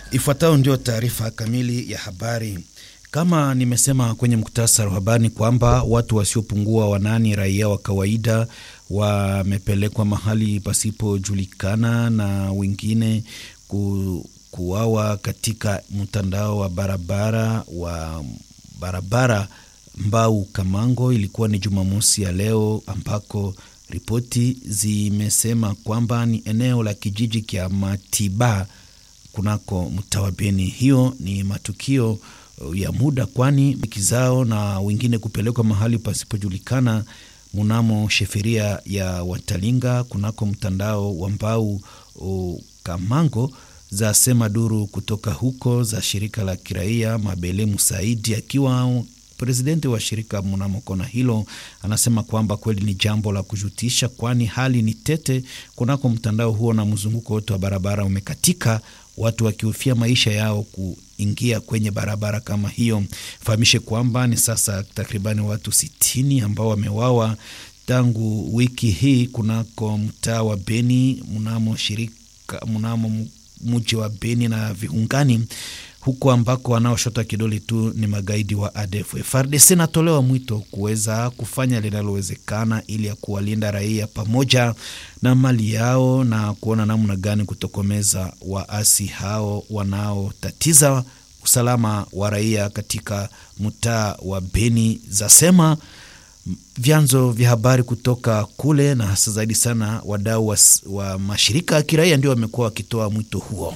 Ifuatayo ndio taarifa kamili ya habari. Kama nimesema kwenye muktasari wa habari ni kwamba watu wasiopungua wanani raia wa kawaida wamepelekwa mahali pasipojulikana na wengine ku, kuawa katika mtandao wa barabara wa barabara Mbau Kamango. Ilikuwa ni Jumamosi ya leo ambako ripoti zimesema kwamba ni eneo la kijiji kya Matiba kunako mtaa wa Beni. Hiyo ni matukio ya muda, kwani wiki zao na wengine kupelekwa mahali pasipojulikana mnamo sheferia ya Watalinga kunako mtandao wa Mbau Kamango za sema duru kutoka huko za shirika la kiraia Mabele Musaidi akiwa presidenti wa shirika mnamo kona hilo anasema kwamba kweli ni jambo la kujutisha, kwani hali ni tete kunako mtandao huo na mzunguko wote wa barabara umekatika, watu wakihofia maisha yao kuingia kwenye barabara kama hiyo. Fahamishe kwamba ni sasa takribani watu sitini ambao wamewawa tangu wiki hii kunako mtaa wa Beni mnamo shirika mnamo mji wa Beni na viungani huko ambako wanaoshota kidole tu ni magaidi wa ADF. FARDC natolewa mwito kuweza kufanya linalowezekana ili ya kuwalinda raia pamoja na mali yao na kuona namna gani kutokomeza waasi hao wanaotatiza usalama wa raia katika mtaa wa Beni, zasema vyanzo vya habari kutoka kule, na hasa zaidi sana wadau wa, wa mashirika ya kiraia ndio wamekuwa wakitoa mwito huo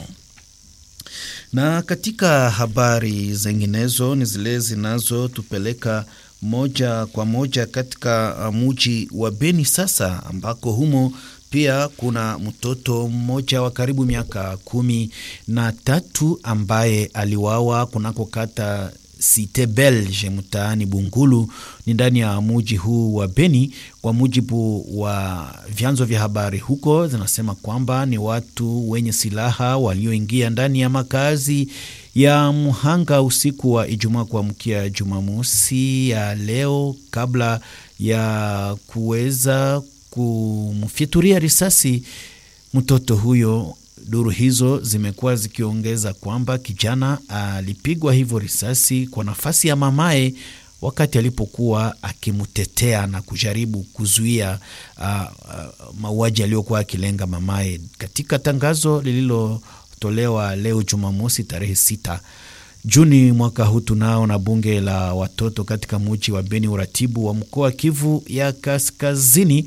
na katika habari zinginezo ni zile zinazotupeleka moja kwa moja katika muji wa Beni sasa, ambako humo pia kuna mtoto mmoja wa karibu miaka kumi na tatu ambaye aliwawa kunako kata Cite Belge mtaani Bungulu ni ndani ya muji huu wa Beni. Kwa mujibu wa vyanzo vya habari huko, zinasema kwamba ni watu wenye silaha walioingia ndani ya makazi ya mhanga usiku wa Ijumaa kuamkia Jumamosi ya leo, kabla ya kuweza kumfyaturia risasi mtoto huyo. Duru hizo zimekuwa zikiongeza kwamba kijana alipigwa hivyo risasi kwa nafasi ya mamaye wakati alipokuwa akimtetea na kujaribu kuzuia uh, uh, mauaji aliyokuwa akilenga mamaye. Katika tangazo lililotolewa leo Jumamosi tarehe sita Juni mwaka huu tunao na bunge la watoto katika muji wa Beni, uratibu wa mkoa wa Kivu ya Kaskazini